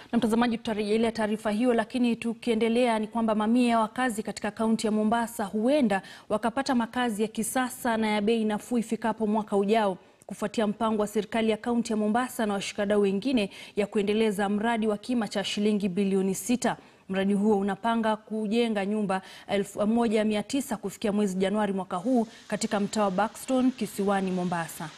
Na mtazamaji, tutarejelea taarifa hiyo, lakini tukiendelea ni kwamba mamia ya wakazi katika kaunti ya Mombasa huenda wakapata makazi ya kisasa na ya bei nafuu ifikapo mwaka ujao kufuatia mpango wa serikali ya kaunti ya Mombasa na washikadau wengine ya kuendeleza mradi wa kima cha shilingi bilioni sita. Mradi huo unapanga kujenga nyumba 1900 kufikia mwezi Januari mwaka huu katika mtaa wa Buxton kisiwani Mombasa.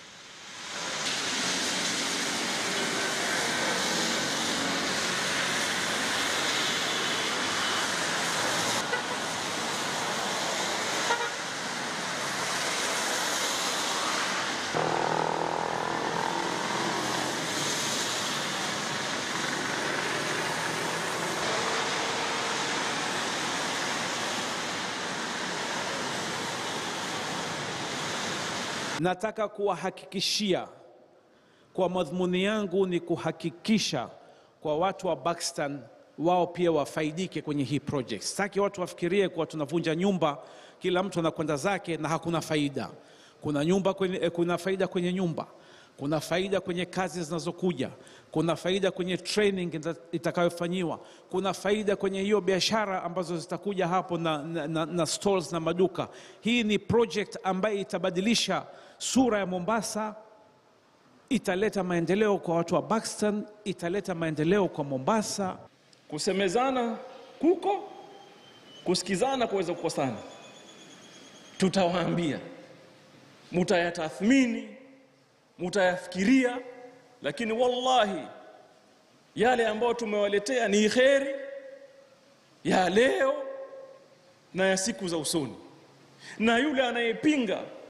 Nataka kuwahakikishia kwa madhumuni yangu ni kuhakikisha kwa watu wa Buxton wao pia wafaidike kwenye hii project. Sitaki watu wafikirie kuwa tunavunja nyumba, kila mtu anakwenda zake na hakuna faida. Kuna nyumba kwenye, eh, kuna faida kwenye nyumba, kuna faida kwenye kazi zinazokuja, kuna faida kwenye training ita- itakayofanyiwa, kuna faida kwenye hiyo biashara ambazo zitakuja hapo na, na, na, na stalls na maduka. Hii ni project ambayo itabadilisha sura ya Mombasa, italeta maendeleo kwa watu wa Buxton, italeta maendeleo kwa Mombasa. Kusemezana kuko, kusikizana kuweza kukosana. Tutawaambia, mutayatathmini, mutayafikiria, lakini wallahi yale ambayo tumewaletea ni kheri ya leo na ya siku za usoni, na yule anayepinga